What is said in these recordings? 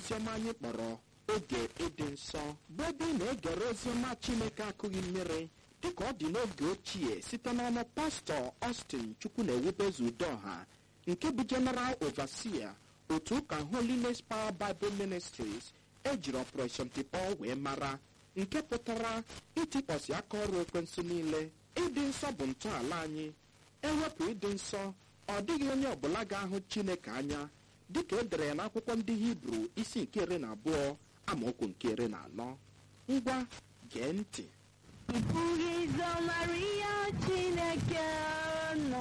oziọma anyị kpọrọ oge ịdị nsọ bụ ebe ị na-egere oziọma chineke akụghị mmiri dịka ọ dị n'oge ochie site n'ọnụ pastọ Austin chukwu na-ewubezu udoha nke bụ general overseer otu ụka holiness power bible ministries ejiri operation tipọ wee mara nke pụtara itikpọsi aka ọrụ ekwensu niile ịdị nsọ bụ ntọala anyị ewepụ ịdị nsọ ọ dịghị onye ọbụla ga-ahụ chineke anya dịka e dere ya n'akwụkwọ ndị hibru isi nke iri na abụọ amaokwu nke iri na anọ ngwa gee ntị Ị pụghị ịzọmarị ihe Chineke na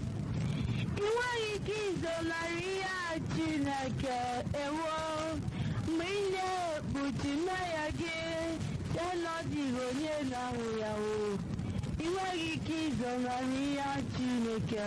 ị nweghị ike ịzọmarị ihe Chineke ewo mgbe ị na-ekpuchi mmehie gị ya na ọ dịghị onye na-ahụ ya o ị nweghị ike ịzọmarị ihe Chineke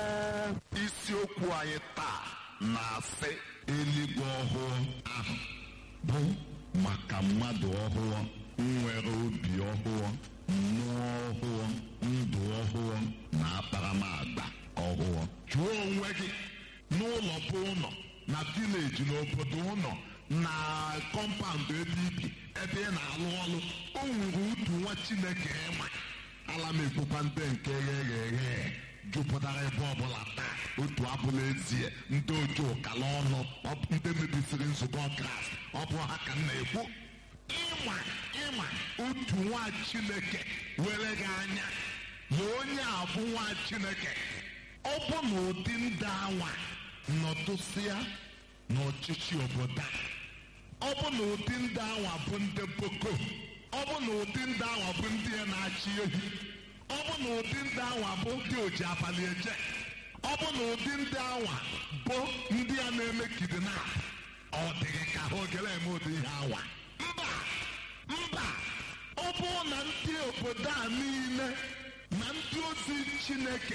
isiokwu anyị taa na-asị eluigwe ọhụụ ahụ bụ maka mmadụ ọhụụ nwere obi ọhụụ mmụọ ọhụụ ndụ ọhụụ na akparamagba ọhụụ jụọ onwe gị n'ụlọ bụ ụlọ na vileji n'obodo ụlọ na kọmpaụndụ ebe ibi ebe ị na-alụ ọrụ o nwere utu nwa chineke ịma ala m ekwukwa ndị nke ghe eghe jupụtara ebe ọbụla taa otu abụla ezie ndị oji ụkala ọnụ ọ bụ ndị mebisiri nzukọ kraịst ọ bụ ha ka m na-ekwu ịma ịma otu nwa chineke were gị anya na onye a bụ nwa chineke ọ bụ na ụdị ndị anwa nọdụsịa n'ọchịchị obodo a ọ bụ na ụdị ndị anwa bụ ndị boko ọ bụ na ụdị ndị anwa bụ ndị a na-achị ehi ọ bụ na ụdị ndị anwa bụ ndị oji abalị eje ọ bụ na ụdị ndị anwa bụ ndị a na-eme kidnap ọ dịghị ka ha ogere eme ụdị ihe anwa mba mba ọ bụrụ na ndị obodo a niile na ndị ozi chineke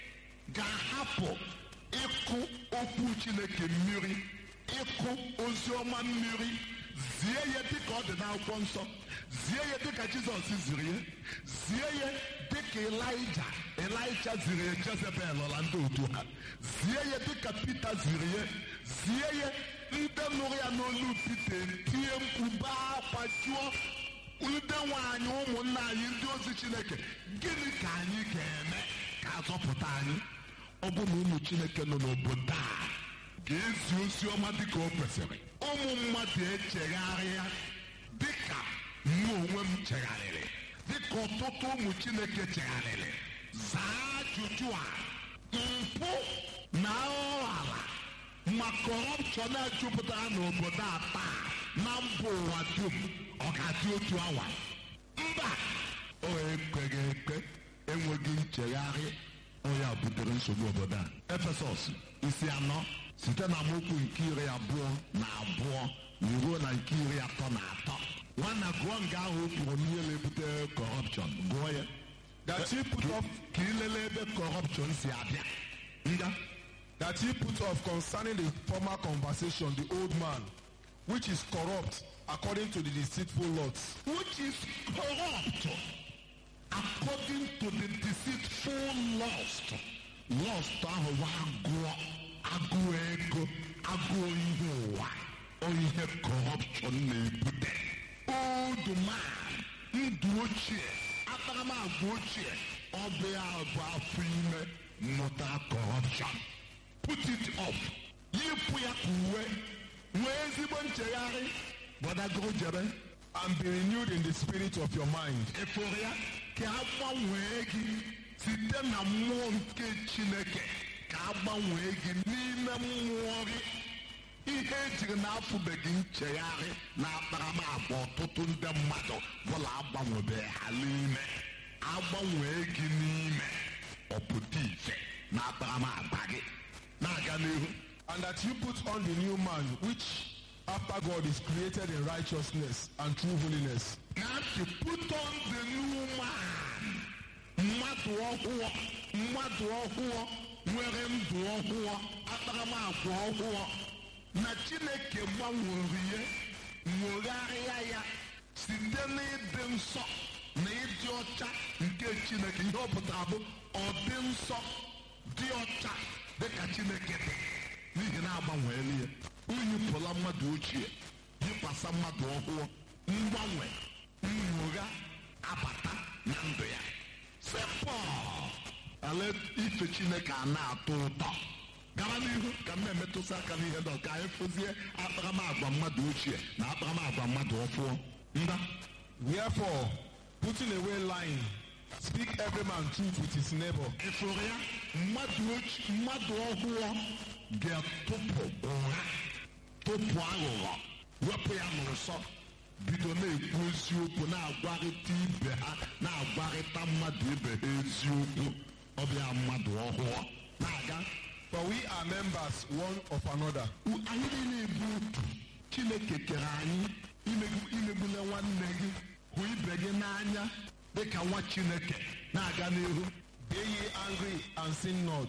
ga-ahapụ ịkụ okwu chineke mmiri ịkụ ozi ọma mmiri zie ya dịka ọ dị n'akwụkwọ nsọ zie ya dịka jizọs ziri ya zie ya dịka elija elija ziri ya jezebel ọla ndị otu ha zie ya dịka pita ziri ya zie ya ndị nụrụ ya n'olu pita tie mkpu baa akwa jụọ ndị nwaanyị ụmụnna anyị ndị ozi chineke gịnị ka anyị ga-eme ka azọpụta anyị ọ bụ na ụmụ chineke nọ n'obodo a ga-ezi ozi ọma dịka o kwesịrị ụmụ mmadụ echegharịa dịka mụ onwe m chegharịrị dịka ọtụtụ ụmụ chineke chegharịrị zaa ajụjụ a mpụ na ọghara ma kọrọpshọn a jupụtara n'obodo a taa na mba ụwa dum ọ ga-adị otu awa mba o ekweghị ekwe enweghị nchegharị onye a butere nsogbu obodo a efesọs isi anọ site na amaokwu nke iri abụọ na abụọ ruo na nke iri atọ na atọ nwana gụọ nga ahụ o kwuru n'ihe na-ebute kọrọpshọn gụọ ya That he put off ka ilele ebe kọrọpshọn si abịa nga that he put off concerning the former conversation the old man, which is corrupt according to the deceitful lusts, which is corrupt according to the deceitful lust. Lust ahụ bụ agụọ agụụ ego agụụ ihe ụwa ọ ihe corruption na-ebute old man ndụ ochie akparamagwa ochie ọ bụ ya bụ afọ ime mmụta corruption put it off yipụ ya ka uwe nwee ezigbo nchegharị gbadagoro jebe and be renewed in the spirit of your mind, ịfụrụ ya ka a gbanwee gị site na mmụọ nke chineke ka a gbanwee gị n'ime mmụọ gị ihe ejiri na-afụbeghị nchegharị na akparamagwa ọtụtụ ndị mmadụ bụla agbanwebeghị ha n'ime agbanwee gị n'ime ọpụta ife na akparamagwa gị na-aga n'ihu and that you put on the new man, which after God is created in righteousness and true holiness. na to put on the new man mmadụ ọhụụ mmadụ ọhụụ nwere ndụ ọhụụ akparamagwa ọhụụ na chineke gbanwere ya nwegharịa ya site n'ịdị nsọ na ịdị ọcha nke chineke ihe ọ pụtara bụ ọ dị nsọ dị ọcha dịka chineke dị n'ihi na agbanweela ya o yipụla mmadụ ochie ịbasa mmadụ ọhụụ mgbanwe nnwogha abata na ndụ ya sepọ ala ife chineke a na-atọ ụtọ gara n'ihu ka m na-emetụsị aka n'ihe ndị ka anyị fụzie akparamagwa mmadụ ochie na akparamagwa mmadụ ọfụọ nda Wherefore, putting away lying, speak every man truth with his neighbor, ịfụrụ ya mmadụ ochie mmadụ ọhụụ ga-atụpụ ụgha tụpụ aghụghọ wepụ ya n'ụsọ bido na-ekwu eziokwu na-agwarịta ibe ha na-agwarịta mmadụ ibe ha eziokwu ọbịa mmadụ ọhụụ na-aga for we are members one of another. U- anyị niile bụ otu chineke kere anyị imegbu- imegbula nwanne gị hụ ibe gị n'anya dịka nwa chineke na-aga n'ihu Be ye angry and sin not.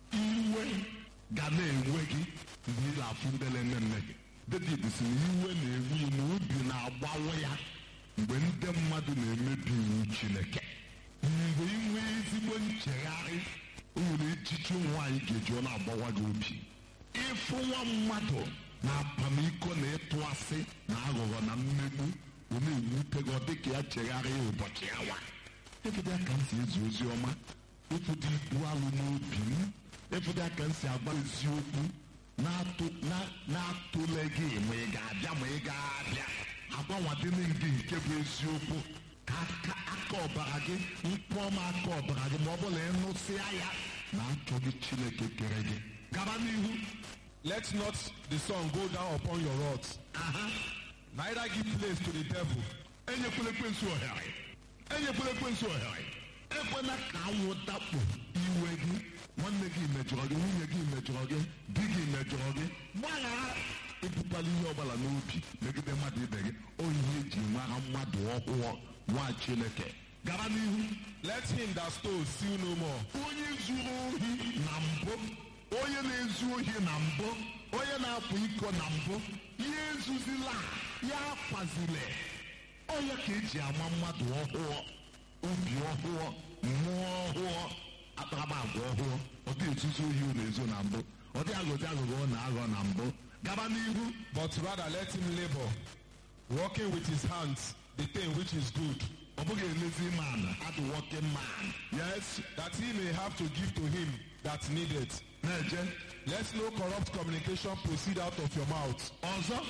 iwe ga na-enwe gị mgbe ị na-afụ ndele nne gị david si na iwe na-enwe ya na obi na-agbawa ya mgbe ndị mmadụ na-emebi iwu chineke mgbe ị nwee ezigbo nchegharị o nwere echiche ụmụ nwaanyị ga-eji ọ na-agbawa gị obi ịfụ nwa mmadụ na apamiko na ịtụ asị na aghụghọ na mmegbu ọ na-ewute gị ọ dịka ya chegharịa ụbọchị awa efụdị aka m si ezi ozi ọma efụdị ibu alụ n'obi m efụdị aka m si agba eziokwu na-atụ- na- na-atụle gị ma ị ga-abịa ma ị ga-abịa agbanwadịnị gị nke bụ eziokwu ka aka aka ọbara gị mkpọma aka ọbara gị ma ọ bụla ịnụsịa ya na achọghị chineke kere gị gaba n'ihu Let not the sun go down upon your wrath, aha neither give place to the devil. enyekwala ekwensu ohere enyekwala ekwensu ohere ekwela ka anwụ dakpo iwe gị nwanne gị mejọrọ gị nwunye gị mejọrọ gị di gị mejọrọ gị gbaghara ebukwala ihe ọbụla n'obi megide mmadụ ibe gị o ihe eji mara mmadụ ọhụụ nwa chineke gara n'ihu Let him that stole steal no more, onye zuru ohi na mbụ onye na-ezu ohi na mbụ onye na-apụ iko na mbụ ihe ezuzila ya akwazile onye ka eji ama mmadụ ọhụụ obi ọhụụ mmụọ ọhụụ akparamagwa ọhụụ ọ dị ezuzu ohi ọ na-ezo na mbụ ọ dị aghọzi aghụghọ ọ na-aghọ na mbụ gaba n'ihu but rather let him labor, working with his hands the thing which is good, ọ bụghị elezi man adị working man yes that he may have to give to him that needeth. na-eje Let no corrupt communication proceed out of your mouth. ọzọ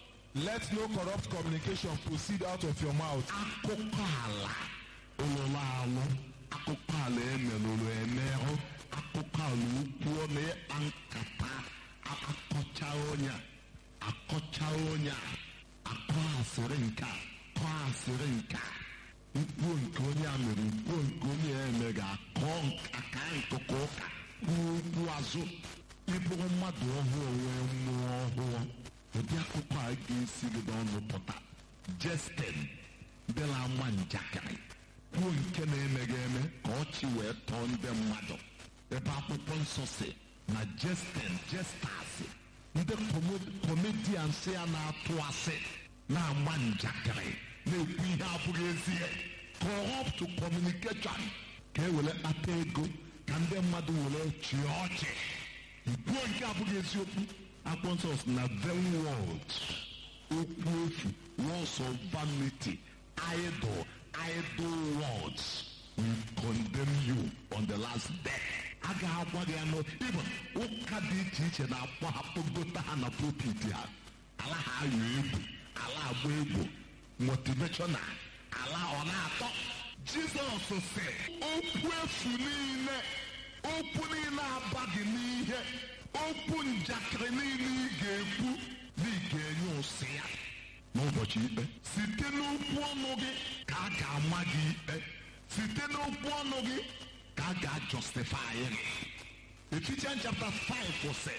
Let no corrupt communication proceed out of your mouth, akụkọ ala ụlụlụ alụ akụkọ ala emelụrụ emerụ akụkọ ala ukwu na ịkpa nkata akọcha onye a akọcha onye a akọ asịrị nke a kọọ asịrị nke a mkpuo nke onye a mere mkpuo nke onye a eme ga-akọ aka nkụkọ ụka kwuo okwu azụ ịbụrụ mmadụ ọhụụ nwee mmụọ ọhụụ ụdị akụkọ a ga-esi gị n'ọnụ pụta jesten ndị na-ama njakịrị kwuo nke na-emeghị eme ka ọchị wee tọọ ndị mmadụ ebe akwụkwọ nsọ si na jesten jestas ndị komedians ya na-atụ asị na-ama njakịrị na-ekwu ihe abụghị ezie corrupt communication ka e were kpata ego ka ndị mmadụ were chịa ọchị kwuo nke abụghị eziokwu akwụkwọ nsọ si na vain words okwu efu words of vanity idle idle words will condemn you on the last day a ga-agwa gị anụ ịbụ ụka dị iche iche na-akpọ akpọgota ha na pulpit ha ala ha ayọ egwu ala agba egwu motivational ala ọ na-atọ jizọs sị okwu efu niile okwu niile abaghị n'ihe okwu njakịrị niile ị ga-ekwu na ị ga-enye ụsị ya n'ụbọchị ikpe site n'okwu ọnụ gị ka a ga-ama gị ikpe site n'okwu ọnụ gị ka a ga-ajustify gị Ephesians chapter 5 sị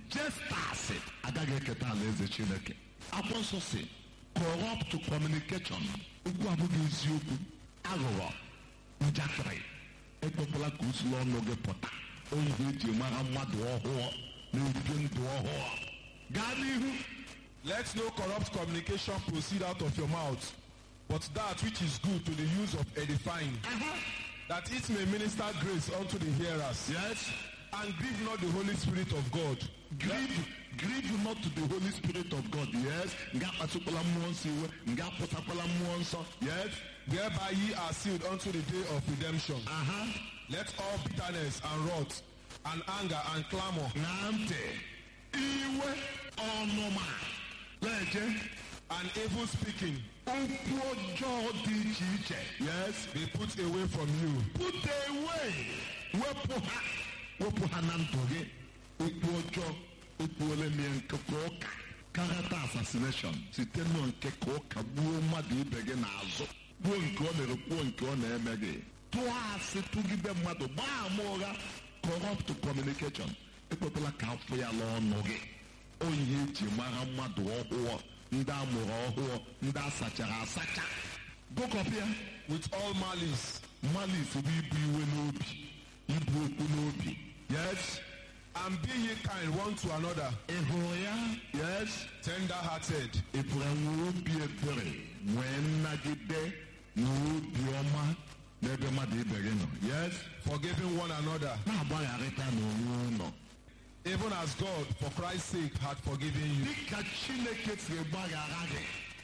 jestas agaghị eketa alaeze chineke akwụkwọ nsọ si corrupt communication okwu abụghị eziokwu aghụghọ njakịrị ekwekwala ka usoro ọnụ gị pụta onye eji mara mmadụ ọhụụ na-ebi ndụ ọhụụ gaa n'ihu Let no corrupt communication proceed out of your mouth, but that which is good to the use of edifying, that it may minister grace unto the hearers. yes And grieve not the Holy Spirit of God, grieve grieve not to the holy spirit of god yes nga akpasukwala mmụọ nsọ iwe nga apụtakwala mmụọ nsọ yes Whereby ye are sealed unto the day of redemption. aha Let all bitterness and wrath and anger and clamor na ntị iwe ọnụma na-eje and evil speaking okwu ọjọọ dị iche iche yes be put away from you. put away wepụ ha wepụ ha na ndụ gị okwu ọjọọ okwu ole mie nke ka ụka character assassination site na nke ka ụka gbuo mmadụ ibe gị n'azụ kwuo nke ọ mere kwuo nke ọ na-eme gị tụọ asị tụgide mmadụ gbaa ama ụgha corrupt communication ekpekwala ka afọ ya n'ọnụ gị onye eji mara mmadụ ọhụụ ndị amụrụ ọhụụ ndị asachara asacha gụkọpịa With all malice malice bụ ibu iwe n'obi ibu okwu n'obi yes and be ye kind one to another, ị hụrụ ya yes tender hearted, ị pụrụ nwee obi ebere nwee nnagide na obi ọma n'ebe mmadụ ibe gị nọ yes forgiving one another, na-agbagharịta n'onwe ụlọ even as God for Christ's sake had forgiven you. dịka chineke siri gbaghara gị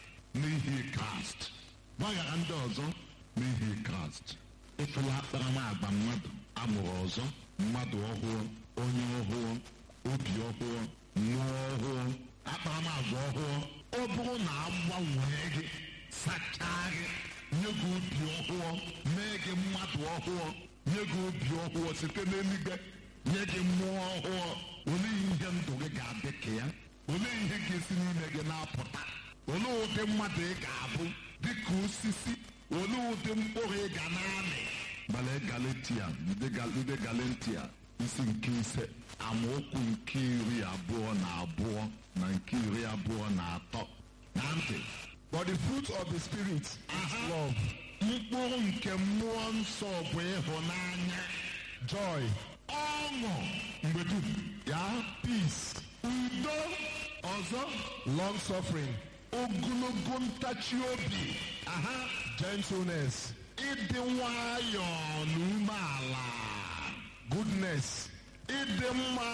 n'ihi kraịst gbaghara ndị ọzọ n'ihi kraịst ịfụla akparamagwa mmadụ amụrụ ọzọ mmadụ ọhụụ onye ọhụụ obi ọhụụ mmụọ ọhụụ akparamagwa ọhụụ ọ bụrụ na agbanwee gị sachaa gị nye gị obi ọhụụ mee gị mmadụ ọhụụ nye gị obi ọhụụ site n'eluigwe nye gị mmụọ ọhụụ olee ihe ndụ gị ga-adị ka ya olee ihe ga-esi n'ime gị na-apụta olee ụdị mmadụ ị ga-abụ dịka osisi olee ụdị mkpụrụ ị ga na-amị gbale galatia ndị Gal- ndị galatia isi nke ise amaokwu nke iri abụọ na abụọ na nke iri abụọ na atọ na ntị But the fruit of the Spirit is Aha. love, mkpụrụ nke mmụọ nsọ bụ ịhụnanya joy, ọṅụ mgbe dum ya peace, udo ọzọ long suffering, ogologo ntachi obi aha gentleness, ịdị nwayọọ na umeala goodness, ịdị mma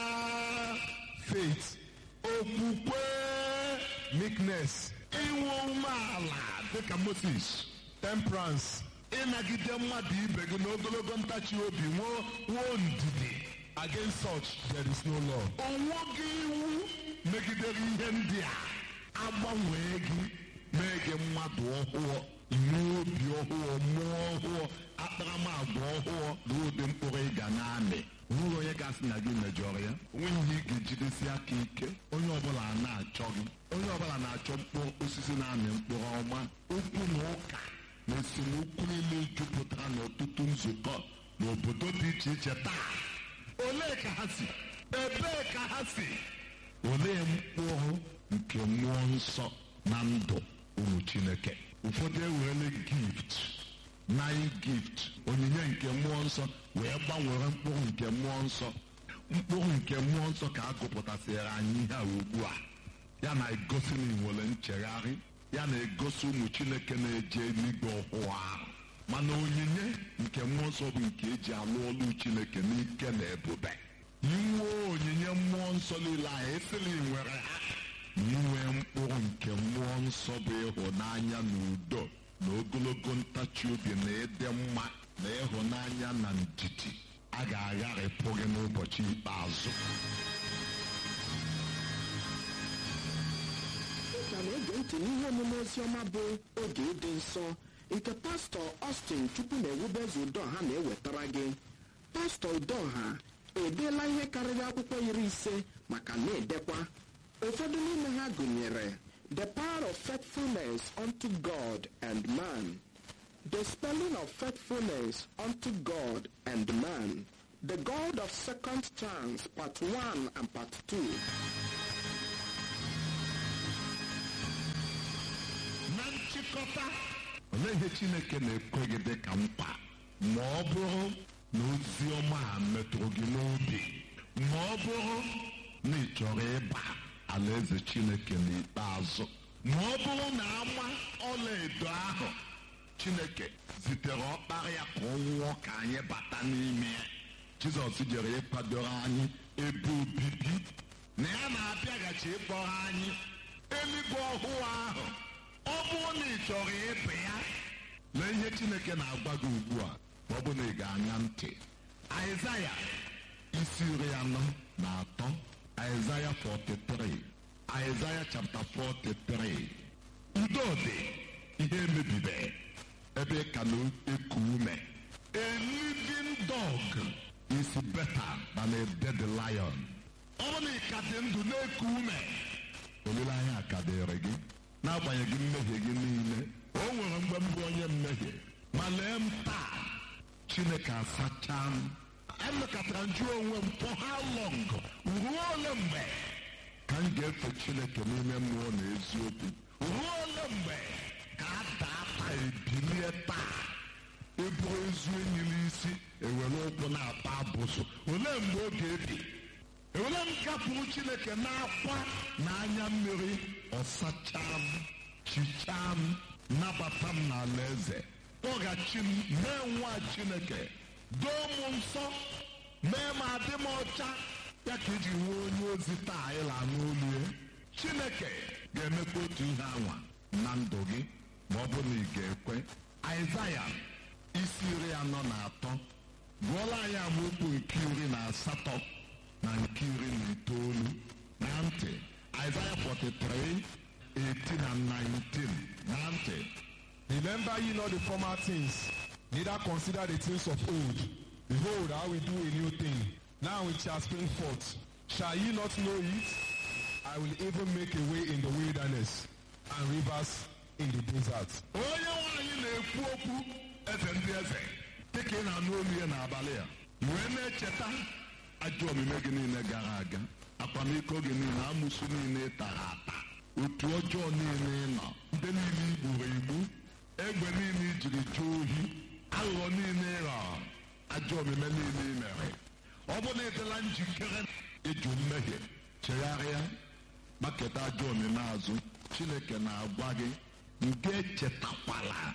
faith, okwukwe meekness, inwe umeala dịka moses temperance. ịnagide mmadụ ibe gị n'ogologo ntachi obi nwee nwee ndidi Against such there is no law. onweghị iwu megidere ihe ndị a agbanwee gị mee gị mmadụ ọhụụ nwee obi ọhụụ mmụọ ọhụụ akparamagwa ọhụụ na ụdị mkpụrụ ị ga na-amị nwere onye ga-asị na gị mejọrọ ya onweghị ihe ị ga-ejidesi aka ike onye ọbụla na-achọ gị onye ọbụla na-achọ mkpụrụ osisi na-amị mkpụrụ ọma okwu na ụka na esemokwu niile jupụtara n'ọtụtụ nzukọ n'obodo dị iche iche taa olee ka ha si ebee ka ha si olee mkpụrụ nke mmụọ nsọ na ndụ ụmụ chineke ụfọdụ ewerele gift nine gift onyinye nke mmụọ nsọ wee gbanwere mkpụrụ nke mmụọ nsọ mkpụrụ nke mmụọ nsọ ka a gụpụtasịrị anyị ihe a ugbu a ya na-egosi na inwere nchegharị ya na-egosi ụmụ chineke na-eje eluigwe ọhụụ ahụ mana onyinye nke mmụọ nsọ bụ nke eji alụ ọlụ chineke n'ike na ebube inwe onyinye mmụọ nsọ niile ahụ esili nwere ha inwe mkpụrụ nke mmụọ nsọ bụ ịhụnanya na udo na ogologo ntachi obi na ịdị mma na ịhụnanya na ndidi a ga-agharịpụ gị n'ụbọchị ikpeazụ ka na-ege ntị n'ihe omume oziọma bụ oge ịdị nsọ nke pastọ Austin chukwu na-ewubeze udoha na-ewetara gị pastọ udoha edeela ihe karịrị akwụkwọ iri ise maka na-edekwa ụfọdụ n'ime ha gụnyere the power of faithfulness unto God and man the spelling of faithfulness unto God and man the God of second chance part 1 and part 2 na nchịkọta olee ihe chineke na-ekwe gị dị ka mkpa ma ọ bụrụ na ozi ọma a metụrụ gị n'obi ma ọ bụrụ na ị chọrọ ịba alaeze chineke n'ikpeazụ ma ọ bụrụ na ama ọlaedo ahụ chineke zitere ọkpara ya ka ọ nwụọ ka anyị bata n'ime ya jizọs jere ịkwadoro anyị ebe obibi na ya na-abịaghachi ịkpọrọ anyị eluigwe ọhụụ ahụ ọ bụrụ na ị chọrọ ịpụ ya lee ihe chineke na-agwa gị ugbu a ma ọ bụ na ị ga-anya ntị aịzaya isi iri anọ na atọ aịzaya 43 aịzaya chapter 43 udo dị ihe emebibe ebe ị ka na-eku ume a living dog is better than a dead lion ọ bụrụ na ị ka dị ndụ na-eku ume olileanya ka dịrị gị n'agbanyeghị mmehie gị niile o nwere mgbe mbụ onye mmehie ma lee m taa chineke asachaa m emekatara njụ onwe m for how long ruo ole mgbe ka m ga-efe chineke n'ime mmụọ na eziokwu ruo ole mgbe ka a daa taa ebilie taa eburu ezu enyi n'isi ewere ụkwụ na-ata abụsụ olee mgbe ọ ga-ebi ewere m gapụrụ chineke n'akwa na anya mmiri ọsachaa m chichaa m nabata m n'ala eze kpọghachi m mee nwa chineke doo m nsọ mee m adị m ọcha ya ka iji nwee onye ozi taa ịla n'olu ya chineke ga-emekwa otu ihe anwa na ndụ gị ma ọ bụ na ị ga-ekwe aịzaya isi iri anọ na atọ gụọla anyị amaokwu nke iri na asatọ na nke iri na itoolu na ntị aịzaya 43 18 and 19 na ntị Remember ye not the former things, neither consider the things of old. Behold, I will do a new thing. Now it shall spring forth. Shall ye not know it? I will even make a way in the wilderness and rivers in the desert. onye nwaanyị na-ekwu okwu eze ndị eze dịka ị na-anụ olu ya n'abalị a wee na-echeta ajọ omume gị niile gara aga akwamiko gị niile amụsụ niile ị tara ata otu ọjọọ niile ị nọ ndị niile i gburu igbu egbe niile i jiri jụọ ohi aghụghọ niile ị ghọrọ ajọ omume niile ị mere ọ bụ na ị dịla njikere ịjụ mmehie chegharịa gbaketa ajọ omume azụ chineke na-agwa gị nke echetakwala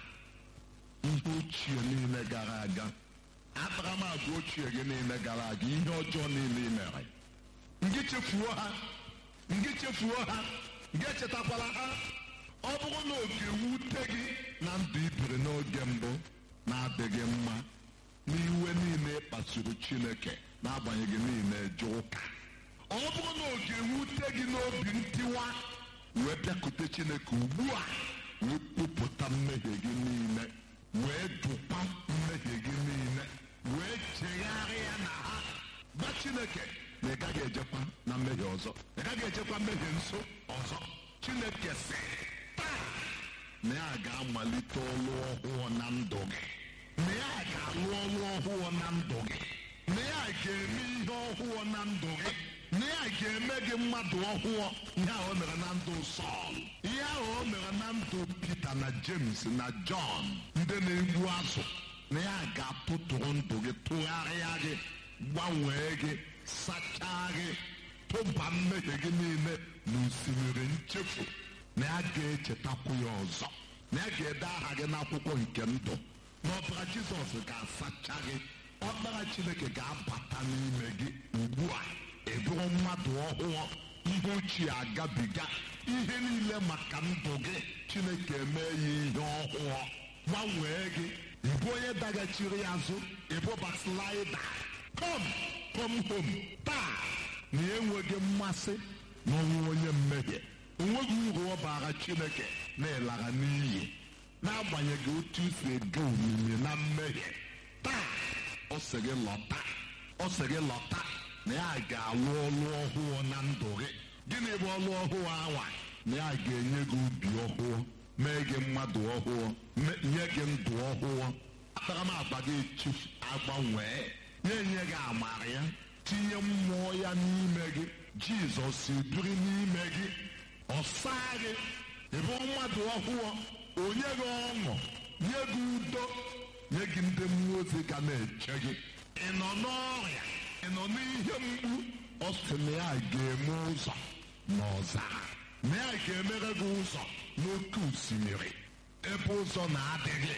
ihe ochie niile gara aga akparamagwa ochie gị niile gara aga ihe ọjọọ niile ị mere ngị chefuo ha ngị chefuo ha ngị echetakwala ha ọ bụrụ na oge wute gị na ndụ ibiri n'oge mbụ na-adịghị mma n'iwe niile kpasuru chineke n'agbanyeghị niile je ụka ọ bụrụ na oge wute gị n'obi ntiwa wee bịakute chineke ugbu a wee kpụpụta mmehie gị niile wee dụkwa mmehie gị niile wee chegharịa na ha gwa chineke na ị gaghị ejekwa na mmehie ọzọ ị gaghị ejekwa mmehie nso ọzọ chineke sị taa na ya ga-amalite ọlụ ọhụụ na ndụ gị na ya ga-alụ ọlụ ọhụụ na ndụ gị na ya ga-eme ihe ọhụụ na ndụ gị na ya ga-eme gị mmadụ ọhụụ ihe ahụ o mere na ndụ Sọl ihe ahụ o mere na ndụ Pita na James na Jọn ndị na-egbu azụ na ya ga-atụtụrụ ndụ gị tụgharịa gị gbanwee gị sachaa gị tụba mmehie gị niile n'osimiri nchefu na ya ga-echetakwu ya ọzọ na ya ga-ede aha gị n'akwụkwọ nke ndụ na ọbara Jizọs ga-asacha gị ọkpara Chineke ga-abata n'ime gị ugbu a ị bụrụ mmadụ ọhụụ ihe ochie agabiga ihe niile maka ndụ gị Chineke mee ya ihe ọhụụ gbanwee gị ịbụ onye daghachiri azụ ịbụ baslaida kom kom hom taa na enweghị mmasị n'ọnwụ onye mmehie onweghị uru ọ bara Chineke na ịlara n'iyi n'agbanyeghị otu isi ege omimi na mmehie taa ọ sị gị lọta ọ sị gị lọta na ya ga-alụ ọlụ ọhụụ na ndụ gị gịnị bụ ọlụ ọhụụ anwa na ya ga-enye gị obi ọhụụ mee gị mmadụ ọhụụ nye gị ndụ ọhụụ akparamagwa gị echi agbanwee nye nye gị amara ya tinye mmụọ ya n'ime gị jizọs ebiri n'ime gị ọ saa gị ịbụ mmadụ ọhụụ onye gị ọṅụ nye gị udo nye gị ndị mmụọ ozi ga na-eche gị ị nọ n'ọrịa ị nọ n'ihe mgbu ọ sị na ya ga-eme ụzọ n'ọzara na ya ga-emere gị ụzọ n'oké osimiri ebe ụzọ na-adịghị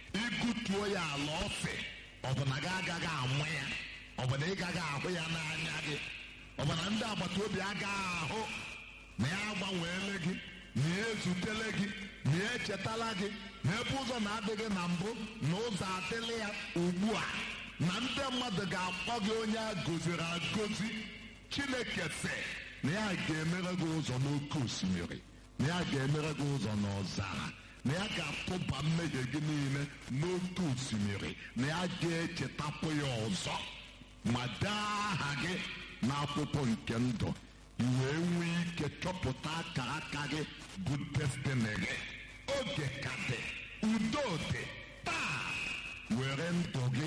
ịgụtuo ya ala ọfị ọ bụ na gị agaghị amụ ya ọ bụ na ị gaghị ahụ ya n'anya gị ọ bụ na ndị agbata obi agaghị ahụ na ya agbanweele gị na ya ezutele gị na ya echetala gị na ebe ụzọ na-adịghị na mbụ na ụzọ adịla ya ugbu a na ndị mmadụ ga-akpọ gị onye a goziri agozi chineke sị na ya ga-emere gị ụzọ n'oké osimiri na ya ga-emere gị ụzọ n'ọzara na ya ga-atụba mmehie gị niile n'oké osimiri na ya ga-echetapụ ya ọzọ ma dee aha gị n'akwụkwọ nke ndụ i wee nwee ike chọpụta akara aka gị bụ destiny gị oge ka dị udo dị taa were ndụ gị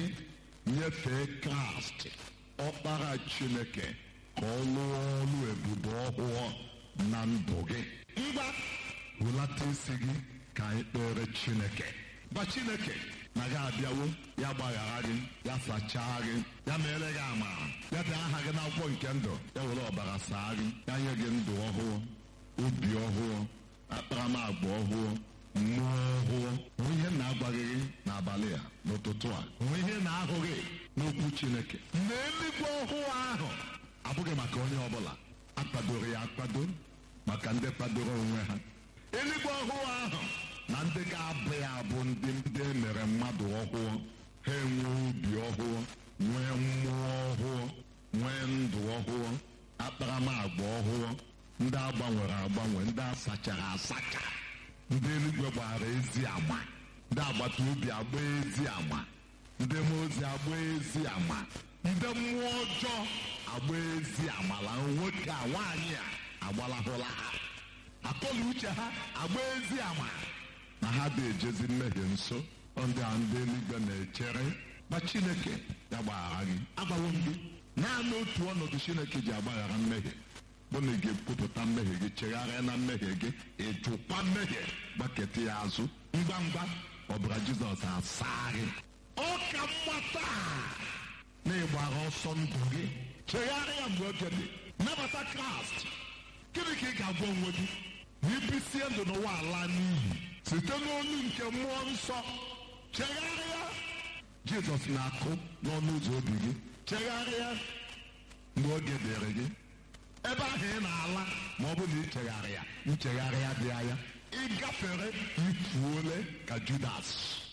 nyefee kraịst ọkpara chineke ka ọ lụọ ọrụ ebube ọhụụ na ndụ gị ngwa hụlata isi gị ka anyị kpere chineke gwa chineke na gị abịawo ya gbaghara gị ya sachaa gị ya mere gị amara ya dee aha gị n'akwụkwọ nke ndụ ya were ọbara saa gị ya nye gị ndụ ọhụụ obi ọhụụ akparamagwa ọhụụ mmụọ ọhụụ onwe ihe na-agwaghị gị n'abalị a n'ụtụtụ a onwe ihe na-ahụghị n'okwu chineke na eluigwe ọhụụ ahụ abụghị maka onye ọbụla akpadoro ya akpado maka ndị kpadoro onwe ha eluigwe ọhụụ ahụ na ndị ga-abụ ya bụ ndị ndị emere mmadụ ọhụụ ha enwee obi ọhụụ nwee mmụọ ọhụụ nwee ndụ ọhụụ akparamagwa ọhụụ ndị agbanwere agbanwe ndị asachara asacha ndị eluigwe gbara ezi agba ndị agbata obi agba ezi agba ndị mmụọ ozi agba ezi agba ndị mmụọ ọjọọ agba ezi amala nwoke a nwaanyị a agbalahụla ha akọla uche ha agba ezi ama na ha ga-ejezi mmehie nso ọ ndị a ndị eluigwe na-echere ma chineke ya gbaghara gị agbawo m gị naanị otu ọnọdụ chineke ji agbaghara mmehie bụ na ị ga-ekwupụta mmehie gị chegharịa na mmehie gị ịjụkwa mmehie gbaketa ya azụ ngwa ngwa ọbara jizọs asaa gị ọ ka mma taa na ịgbara ọsọ ndụ gị chegharịa mgbe oge dị nabata kraịst gịnị ka ị ga-agwa onwe gị na ibisie ndụ n'ụwa ala n'iyi site n'olu nke mmụọ nsọ chegharịa jizọs na-akụ n'ọnụ ụzọ obi gị chegharịa mgbe oge dịrị gị ebe ahụ ị na-ala ma ọ bụ na ichegharịa nchegharịa dị anya ịgafere ifuole ka judas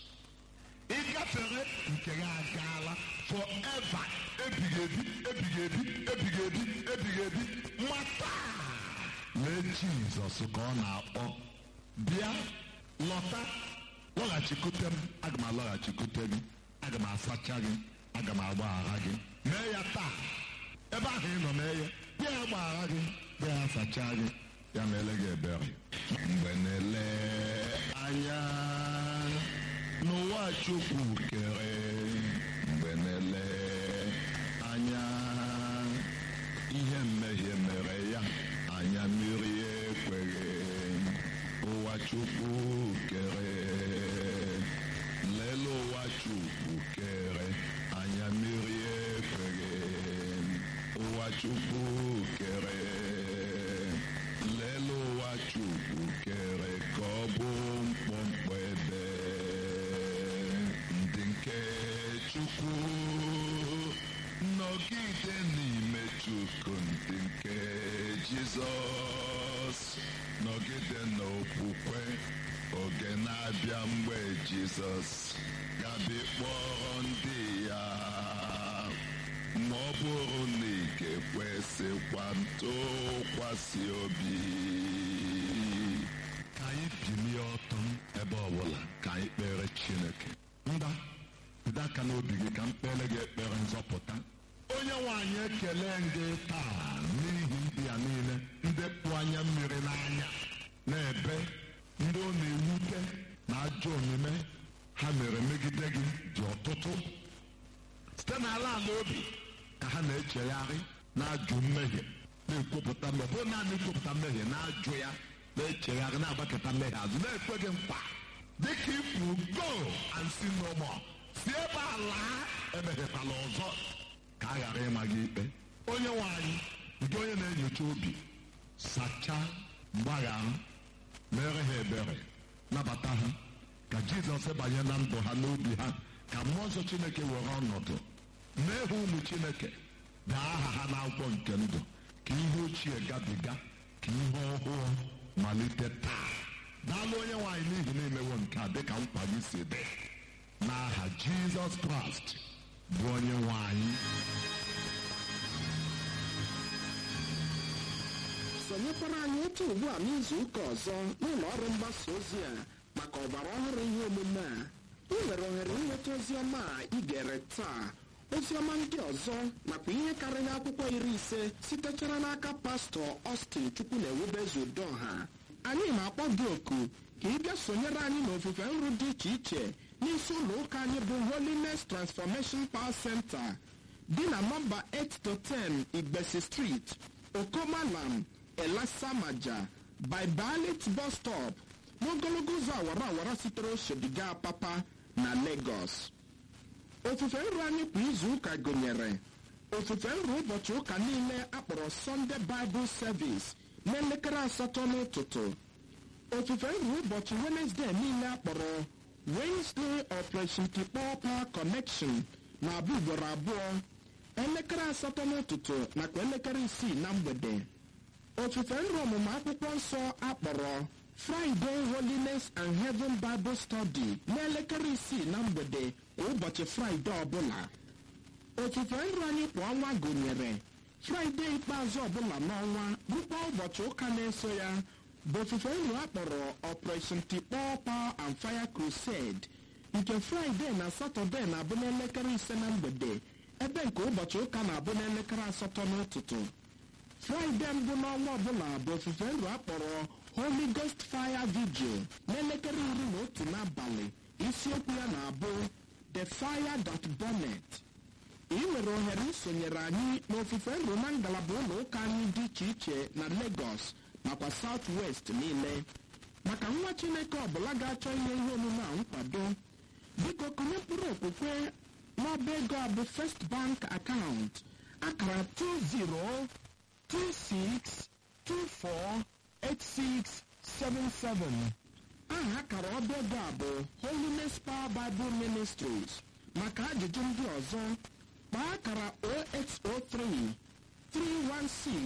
ịgafere nke ya agaala forever ebighị ebi ebighị ebi ebighị ebi ebighị ebi mata lee jizọs ka ọ na-akpọ bịa lọta lọghachikute m aga m alọghachikute gị aga m asacha gị aga m agbaghara gị mee ya taa ebe ahụ ị nọ mee ya bịa ya gbaghara gị bịa ya sacha gị ya meele gị ebere mgbe na-ele anya n'ụwa chukwu kere mgbe na-ele anya ihe mmehie mere ya anya mmiri ekweghị ụwa chukwu kere lele ụwa chukwu kere anya mmiri ekweghị ụwa chukwu kere lele ụwa chukwu kere ka ọ bụ mkpọmkpọ ebe ndị nke chukwu nọgide n'ime chukwu ndị nke jizọs nọgide n'okwukwe oge na-abịa mgbe jizọs ga-abịa kpọrọ ndị ya ma ọ bụrụ na ị ga-ekwesịkwa ntụkwasị obi ka anyị bilie ọtọ ebe ọbụla ka anyị kpere chineke mba bido aka n'obi gị ka m kpere gị ekpere nzọpụta onye nwaanyị ekele gị taa n'ihi ndị ya niile ndị kpụ anya mmiri n'anya na-ebe ndị ọ na-ewute na ajọ omume ha mere megide gị dị ọtụtụ site n'ala ala obi ka ha na-echegharị na-ajụ mmehie na-ekwupụta mmehie bụ naanị ikwupụta mmehie na-ajụ ya na-echegharị na-agbakọta mmehie azụ na-ekwe gị nkwa dịka ikwu go and see no more si ebe a laa emehiekwala ọzọ ka a ghara ịma gị ikpe onye nwe anyị nke onye na-enyocha obi sachaa mgbaghara mere ha ebere nabata ha ka jizọs banye na ndụ ha n'obi ha ka mmụọ nsọ chineke were ọnọdụ mee ha ụmụ chineke dee aha ha n'akwụkwọ nke ndụ ka ihe ochie gabiga ka ihe ọhụụ malite taa daalụ onye nwaanyị n'ihi na emewo nke a dịka nkwa gị si dị n'aha jizọs kraịst bụ onye nwaanyị sonyekwara anyị otu ugbu a n'izu ụka ọzọ n'ụlọ ọrụ mgbasa ozi a maka ọgbara ọhụrụ ihe omume a ị nwere ohere ịnweta ozi ọma a ị gere taa ozi ọma ndị ọzọ nakwa ihe karịrị akwụkwọ iri ise sitechara n'aka pastọ Austin chukwu na ewubezu udoha anyị na-akpọ gị oku ka ị bịa sonyere anyị n'ofufe nru dị iche iche n'isi ụlọ ụka anyị bụ Holiness Transformation Power Center dị na nọmba 8 to 10 Igbesi Street Okomalam Elasamaja by Balit bus stop n'ogologo ụzọ awara awara sitere Oshodiga Papa na Lagos. ofufe nru anyị kwa izu ụka gụnyere ofufe nru ụbọchị ụka niile akpọrọ Sunday Bible Service n'elekere asatọ n'ụtụtụ ofufe nru ụbọchị Wednesday niile akpọrọ Wednesday Operation Tikpọ Power Connection na-abụ ugboro abụọ elekere asatọ n'ụtụtụ nakwa elekere isii na mgbede ofufe nru ọmụmụ akwụkwọ nsọ akpọrọ Friday Holiness and Heaven Bible Study n'elekere isii na mgbede kwa ụbọchị Fraịde ọbụla ofufe nru anyị kwa ọnwa gụnyere Fraịde ikpeazụ ọbụla n'ọnwa bụkwa ụbọchị ụka na-eso ya bụ ofufe nru akpọrọ Operation Tikpọ Power and Fire Crusade nke Fraịde na Satọde na-abụ n'elekere ise na mgbede ebe nke ụbọchị ụka na-abụ n'elekere asatọ n'ụtụtụ fraịde mbụ n'ọnwa ọbụla bụ ofufe nru akpọrọ holy ghost fire vigil n'elekere iri na otu n'abalị isiokwu ya na-abụ the fire that burnet ị nwere ohere isonyere anyị n'ofufe nru na ngalaba ụlọ ụka anyị dị iche iche na lagos nakwa south west niile maka nwa chineke ọbụla ga-achọ inye ihe omume a nkwado biko kụnye mkpụrụ okwukwe n'ọba ego a bụ first bank account akara 20 26248677 aha akara ọba ego a bụ Holiness Power Bible Ministries maka ajụjụ ndị ọzọ kpaa akara 0803 316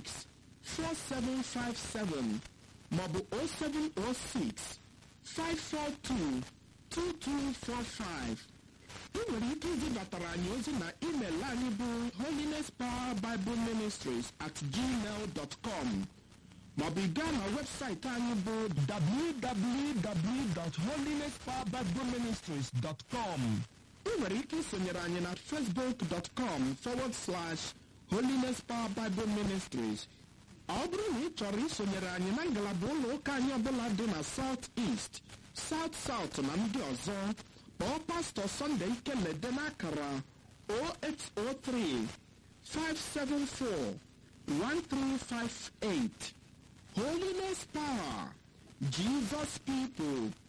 4757 maọbụ 0706 542 2245 ị nwere ike izibatara anyị ozi na email anyị bụ holiness power bible ministries at gmail dot com maọbụ ị gaa na webụsaịtị anyị bụ www.holinesspowerbibleministries.com ị nwere ike isonyere anyị na facebook.com forward slash holiness power bible ministries ọ bụrụ na ị chọrọ isonyere anyị na ngalaba ụlọ ụka anyị ọbụla dị na south east south south na ndị ọzọ kpọọ pastọ Sunday Ikelede n'akara 0803 574 1358 Holiness Power Jesus People